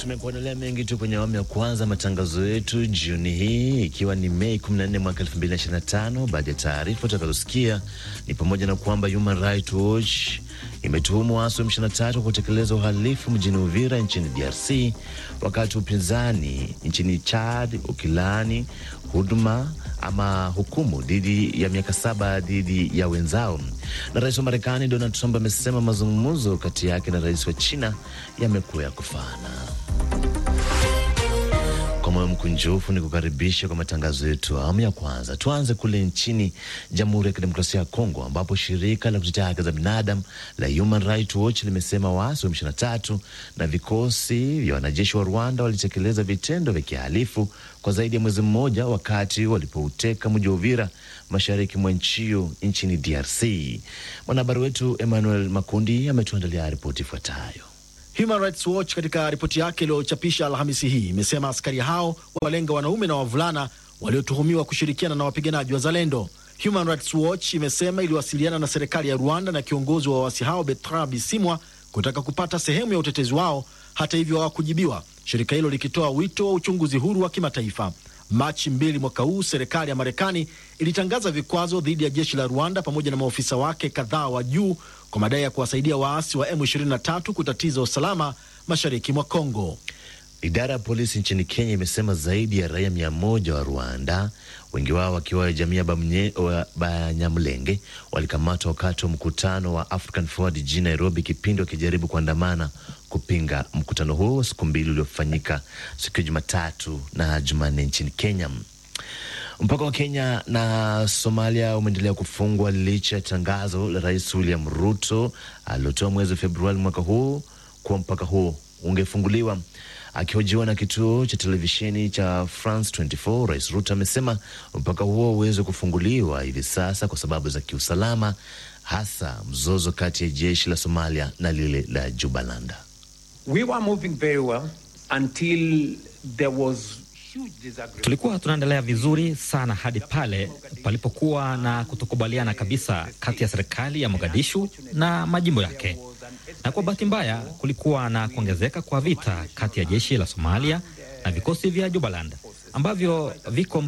Tumekuandalia mengi tu kwenye awamu ya kwanza matangazo yetu jioni hii, ikiwa ni Mei 14 mwaka 2025. Baadhi ya taarifa utakazosikia ni pamoja na kwamba Human Rights Watch imetuhumu waasi wa M23 kutekeleza uhalifu mjini Uvira nchini DRC, wakati upinzani nchini Chad ukilaani huduma ama hukumu dhidi ya miaka saba dhidi ya wenzao. Na rais wa Marekani Donald Trump amesema mazungumzo kati yake na rais wa China yamekuwa ya kufana. Kwa moyo mkunjufu ni kukaribisha kwa matangazo yetu awamu ya kwanza. Tuanze kule nchini Jamhuri ya Kidemokrasia ya Kongo, ambapo shirika la kutetea haki za binadamu la Human Rights Watch limesema waasi wa M23 na vikosi vya wanajeshi wa Rwanda walitekeleza vitendo vya kihalifu kwa zaidi ya mwezi mmoja, wakati walipouteka mji wa Uvira mashariki mwa nchi hiyo nchini DRC. Mwanahabari wetu Emmanuel Makundi ametuandalia ripoti ifuatayo. Human Rights Watch katika ripoti yake iliyochapisha Alhamisi hii imesema askari hao walenga wanaume na wavulana waliotuhumiwa kushirikiana na wapiganaji wa Zalendo. Human Rights Watch imesema iliwasiliana na serikali ya Rwanda na kiongozi wa waasi hao Bertrand Bisimwa kutaka kupata sehemu ya utetezi wao. Hata hivyo hawakujibiwa, shirika hilo likitoa wito wa uchunguzi huru wa kimataifa. Machi mbili mwaka huu serikali ya Marekani ilitangaza vikwazo dhidi ya jeshi la Rwanda pamoja na maofisa wake kadhaa wa juu kwa madai ya kuwasaidia waasi wa M23 kutatiza usalama mashariki mwa Kongo. Idara ya polisi nchini Kenya imesema zaidi ya raia mia moja wa Rwanda, wengi wao wakiwa jamii ya Banyamulenge, walikamatwa wakati wa mkutano wa African Forward jijini Nairobi, kipindi wakijaribu kuandamana kupinga mkutano huo wa siku mbili uliofanyika siku ya Jumatatu na Jumanne nchini Kenya. Mpaka wa Kenya na Somalia umeendelea kufungwa licha ya tangazo la Rais William Ruto alilotoa mwezi Februari mwaka huu kuwa mpaka huo ungefunguliwa. Akihojiwa na kituo cha televisheni cha France 24, Rais Ruto amesema mpaka huo uweze kufunguliwa hivi sasa kwa sababu za kiusalama, hasa mzozo kati ya jeshi la Somalia na lile la Jubaland. We were moving very well until there was Tulikuwa tunaendelea vizuri sana hadi pale palipokuwa na kutokubaliana kabisa kati ya serikali ya Mogadishu na majimbo yake, na kwa bahati mbaya kulikuwa na kuongezeka kwa vita kati ya jeshi la Somalia na vikosi vya Jubaland ambavyo viko